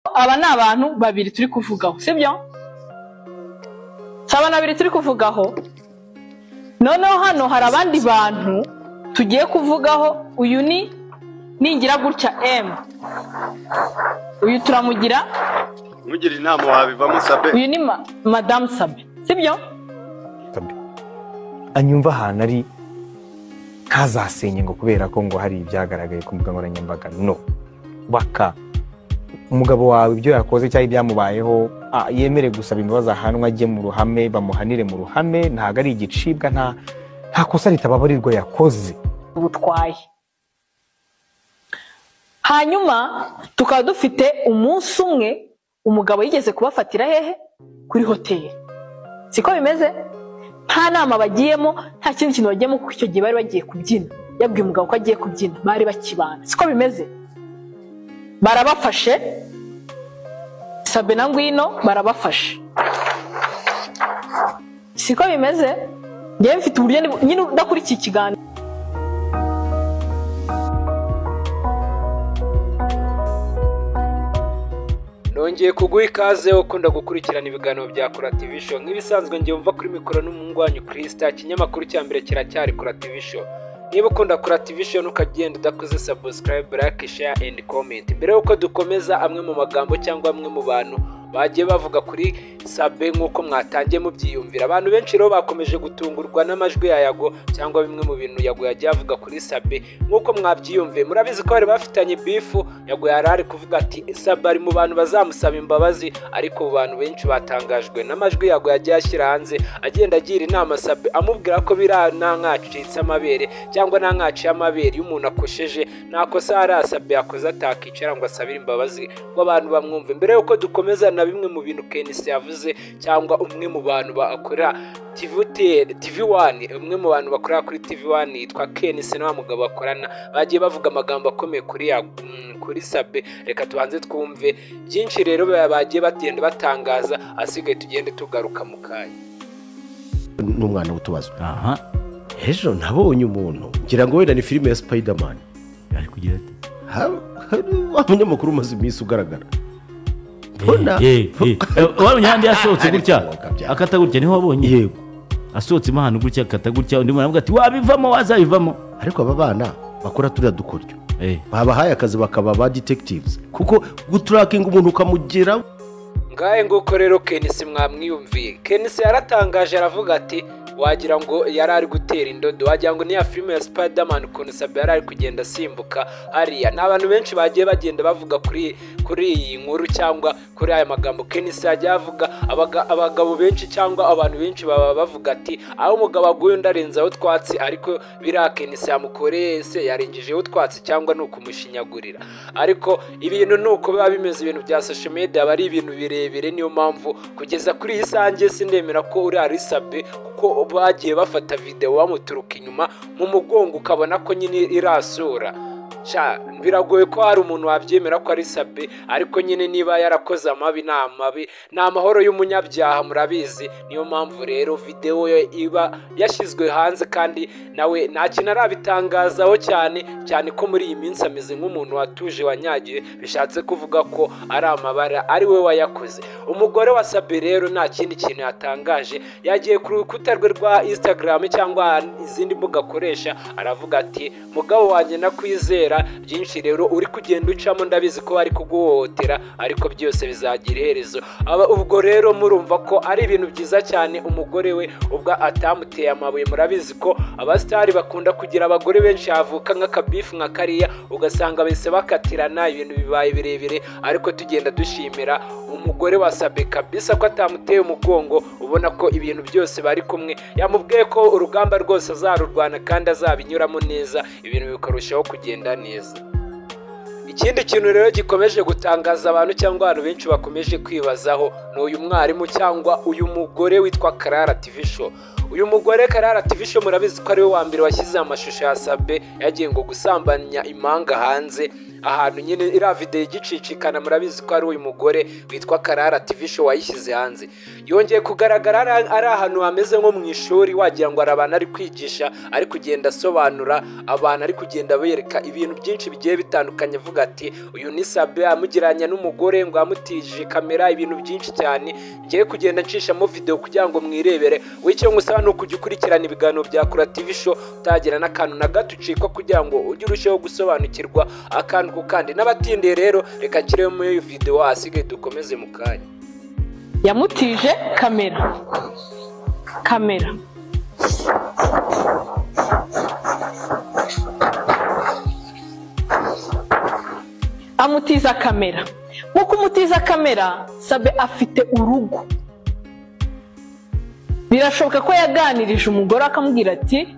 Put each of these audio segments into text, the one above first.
aba ni abantu babiri turi kuvugaho sibyo si abantu babiri turi kuvugaho noneho hano hari abandi bantu tugiye kuvugaho uyu ni ningira gutya emu uyu turamugira nkugira inama wabivamo sabe uyu ni ma- madamu sabe sibyo kabe anyumva ahantu ari ntazasenye ngo kubera ko ngo hari ibyagaragaye ku mbuga nkoranyambaga no baka umugabo wawe ibyo yakoze cyangwa ibyamubayeho ah, yemere gusaba imbabazi ahanwe ajye mu ruhame bamuhanire mu ruhame ntabwo ari igicibwa nta nta kosa ritababarirwa yakoze butwaye hanyuma tukaba dufite umunsi umwe umugabo yigeze kubafatira hehe kuri hoteli siko bimeze nta nama bagiyemo nta kindi kintu bagiyemo kuko icyo gihe bari bagiye kubyina yabwiye umugabo ko agiye kubyina bari bakibana siko bimeze barabafashe sabe na ngwino barabafashe siko bimeze njyewe mfite uburyo ndi- nyine udakurikiye ikiganiro nongeye kuguha ikaze ukunda gukurikirana ibiganiro bya kora TV show nk'ibisanzwe ngiye umva kuri mikoro n'umuhungu wanyu kirisita ikinyamakuru cya mbere kiracyari kora TV show niba ukunda kora TV show ntukagenda udakoze subscribe like share and comment mbere y'uko dukomeza amwe mu magambo cyangwa amwe mu bantu bagiye bavuga kuri sabe nk'uko mwatangiye mubyiyumvira abantu benshi rero bakomeje gutungurwa n'amajwi ya yago cyangwa bimwe mu bintu yago yagiye avuga kuri sabe nk'uko mwabyiyumviye murabizi ko bari bafitanye bifu yago yari ari kuvuga ati sabe ari mu bantu bazamusaba imbabazi ariko abo bantu benshi batangajwe n'amajwi yago yagiye ashyira hanze agenda agira inama sabe amubwira ko biriya nta nkacitse amabere cyangwa nta nkaciye amabere iyo umuntu akosheje nta kosa hari asabe yakoze atakicara ngo asabire imbabazi ngo abantu bamwumve mbere y'uko dukomeza na bimwe mu bintu kenisi yavuze cyangwa umwe mu bantu bakora TV wani umwe mu bantu bakorera kuri TV wani yitwa kenisi na wa mugabo bakorana bagiye bavuga amagambo akomeye kuri ya mm, kuri sabe reka tubanze twumve byinshi rero bagiye bagenda batangaza asigaye tugende tugaruka mu kanya n'umwana w'utubazwa aha ejo nabonye umuntu ngira ngo wenda ni filime ya spiderman ari kugira ati Ha- hari wa munyamakuru umaze iminsi ugaragara mbona Eh, eh, eh. Eh, wabonye ahandi yasohotse Ari gutya kuboga bya- akata gutya niho wabonye yego asohotsemo ahantu gutya akata gutya undi muntu aravuga ati wabivamo wazabivamo ariko aba bana bakora turiya dukoryo Eh, babahaye akazi bakaba ba detectives kuko guturakinga umuntu ukamugera ngahe nguko rero kenisi mwamwiyumviye kenisi yaratangaje aravuga ati wagira ngo yari ari gutera indodo wagira ngo niya filime ya spiderman ukuntu sabe yari ari kugenda asimbuka hariya ni abantu benshi bagiye bagenda bavuga kuri kuri iyi nkuru cyangwa kuri aya magambo kenisi yagiye avuga abaga- abagabo benshi cyangwa abantu benshi baba bavuga ati aho umugabo aguye undi arenzaho utwatsi ariko biriya kenisi yamukoreye se yarengejeho utwatsi cyangwa ni ukumushinyagurira ariko ibintu ni uko biba bimeze ibintu bya social media aba ari ibintu birebire niyo mpamvu kugeza kuri iyi sange sindemera ko uri arisabe kuko bagiye bafata videwo bamuturuka inyuma mu mugongo ukabona ko nyine irasura Sha, biragoye ko hari umuntu wabyemera ko ari sabe ariko nyine niba yarakoze amabi ni amabi ni amahoro y'umunyabyaha murabizi niyo mpamvu rero videwo ye iba yashyizwe hanze kandi nawe nta kintu arabitangazaho cyane cyane ko muri iyi minsi ameze nk'umuntu watuje wanyagiye bishatse kuvuga ko ari amabara ari we wayakoze umugore wa sabe rero nta kindi kintu yatangaje yagiye ku rukuta rwe rwa instagram cyangwa izindi mbuga akoresha aravuga ati mugabo wanjye nakwizera byinshi rero uri kugenda ucamo ndabizi ko bari kuguhohotera ariko byose bizagira iherezo aba ubwo rero murumva ko ari ibintu byiza cyane umugore we ubwo atamuteye amabuye murabizi ko abasitari bakunda kugira abagore benshi havuka nk'akabifu nka kariya ugasanga bahise bakatirana ibintu bibaye birebire ariko tugenda dushimira umugore wa sabe kabisa ko atamuteye umugongo ubona ko ibintu byose bari kumwe yamubwiye ko urugamba rwose azarurwana kandi azabinyuramo neza ibintu bikarushaho kugenda neza ikindi kintu rero gikomeje gutangaza abantu cyangwa abantu benshi bakomeje kwibazaho ni uyu mwarimu cyangwa uyu mugore witwa karara TV show uyu mugore karara TV show murabizi ko ari we wa mbere washyize amashusho ya sabe yagiye ngo gusambanya imanga hanze ahantu nyine iriya videwo igicicikana murabizi ko ari uyu mugore witwa karara tv show wayishyize hanze yongeye kugaragara ari- ari ahantu hameze nko mu ishuri wagira ngo hari abantu ari kwigisha ari kugenda asobanura abantu ari kugenda bereka ibintu byinshi bigiye bitandukanye avuga ati uyu ni sabe amugereranya n'umugore ngo yamutije kamera ibintu byinshi cyane ngiye kugenda nshishamo video kugira ngo mwirebere wowe icyo ngusaba ni ukujya ukurikirana ibiganiro bya kura tv show utagira n'akantu na gato ucikwa kugira ngo ujye urusheho gusobanukirwa akantu ku kandi n'abatindiye rero reka nshireyo muri iyo video hasigaye dukomeze mu kanya yamutije kamera kamera amutiza kamera mu kumutiza kamera sabe afite urugo birashoboka ko yaganirije umugore akamubwira ati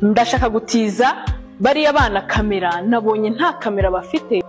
ndashaka gutiza bariya bana kamera nabonye nta kamera bafite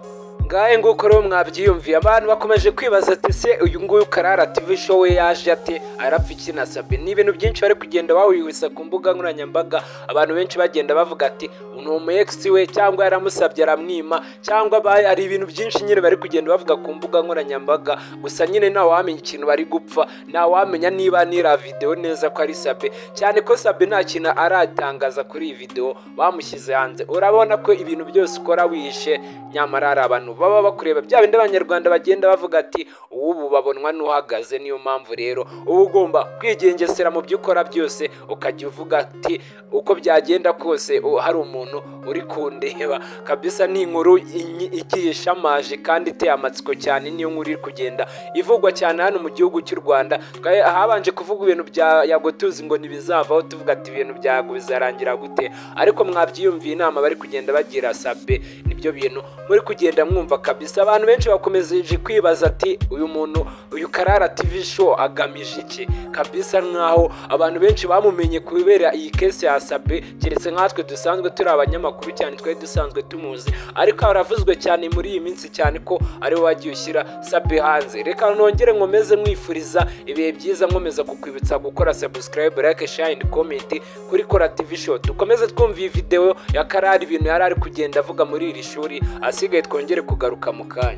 ngahe nguko rero mwabyiyumviye abantu bakomeje kwibaza ati se uyu nguyu karara tv show we yaje ate arapfa iki na sabe ni ibintu byinshi bari kugenda bahuriwisa ku mbuga nkoranyambaga abantu benshi bagenda bavuga ati ni umu ex we cyangwa yaramusabye aramwima cyangwa ba- hari ibintu byinshi nyine bari kugenda bavuga ku mbuga nkoranyambaga gusa nyine ntawamenya ikintu bari gupfa ntawamenya niba nira videwo neza ko ari sabe cyane ko sabe nta kintu aratangaza kuri iyi videwo bamushyize hanze urabona ko ibintu byose ukora wihishe nyamara hari abantu baba bakureba bya bindi abanyarwanda bagenda bavuga ati uw'ubu babonwa n'uhagaze niyo mpamvu rero uba ugomba kwigengesera mu byo ukora byose ukajya uvuga ati uko byagenda kose u- hari umuntu uri kundeba kabisa ni inkuru inyi- igiye ishamaje kandi iteye amatsiko cyane niyo nkuru iri kugenda ivugwa cyane hano mu gihugu cy'u rwanda Twa- habanje kuvuga ibintu bya yagotuzi ngo ntibizavaho tuvuga ati ibintu byago bizarangira gute ariko mwabyiyumviye inama bari kugenda bagira sabe nibyo bintu muri kugenda mwumva kabisa abantu benshi bakomeje kwibaza ati uyu muntu uyu karara tv show agamije iki kabisa nkaho abantu benshi bamumenye kubera iyi kese ya sabe keretse nkatwe dusanzwe turi abanyamakuru cyane twari dusanzwe tumuzi ariko haravuzwe cyane muri iyi minsi cyane ko ariwe wagiye ushyira sabe hanze reka nongere nkomeze mwifuriza ibihe byiza nkomeza kukwibutsa gukora subscribe like share and comment kuri kora tv show dukomeze twumva iyi videwo ya karara ibintu yari ari kugenda avuga muri iri shuri asigaye twongere kugaruka mu kanya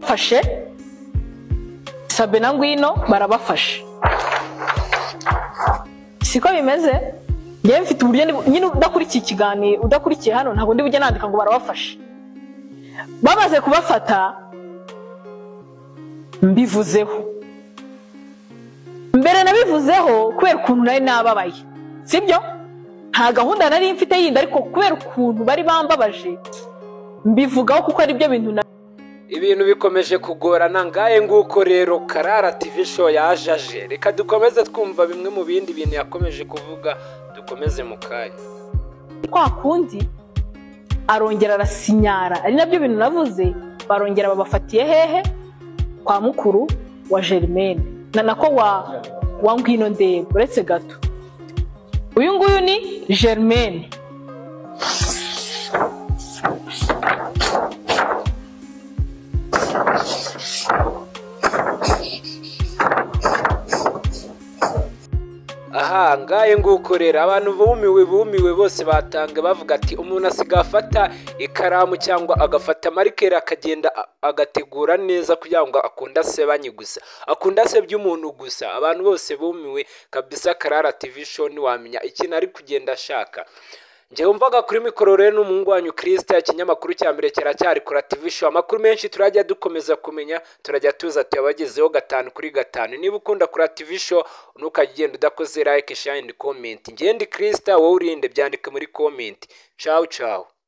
bafashe sabe na ngwino barabafashe siko bimeze njyewe mfite uburyo ndi- nyine udakurikiye ikiganiro udakurikiye hano ntabwo ndi bujye nandika ngo barabafashe bamaze kubafata mbivuzeho mbere nabivuzeho kubera ukuntu nari nababaye sibyo nta gahunda nari mfite yindi ariko kubera ukuntu bari bambabaje mbivugaho kuko ari byo bintu na ibintu bikomeje kugorana ngahe nguko rero karara tv show yajaje reka dukomeze twumva bimwe mu bindi bintu yakomeje kuvuga dukomeze mu kanya kwa kundi arongera arasinyara ari nabyo bintu navuze barongera babafatiye hehe kwa mukuru wa Germaine na nako wa wa ngwino ndeba uretse gato uyu nguyu ni Germaine aha ngahe nguko rero abantu bumiwe bumiwe bose batanga bavuga ati umuntu asigaye afata ikaramu cyangwa agafata marikeri akagenda a- agategura neza kugira ngo akunde asebanye gusa akunde asebye umuntu gusa abantu bose bumiwe kabisa karara tv show ntiwamenya ikintu ari kugenda ashaka njye wumvaga kuri mikoro rero n'umuhungu wanyu kirisita ikinyamakuru cya mbere kiracyari kora tv show amakuru menshi turajya dukomeza kumenya turajya tuza tuyabagezeho gatanu kuri gatanu niba ukunda kora tv show ntukajya ugenda udakoze like share and comment ngende kirisita wowe urinde byandike muri comment ciao ciao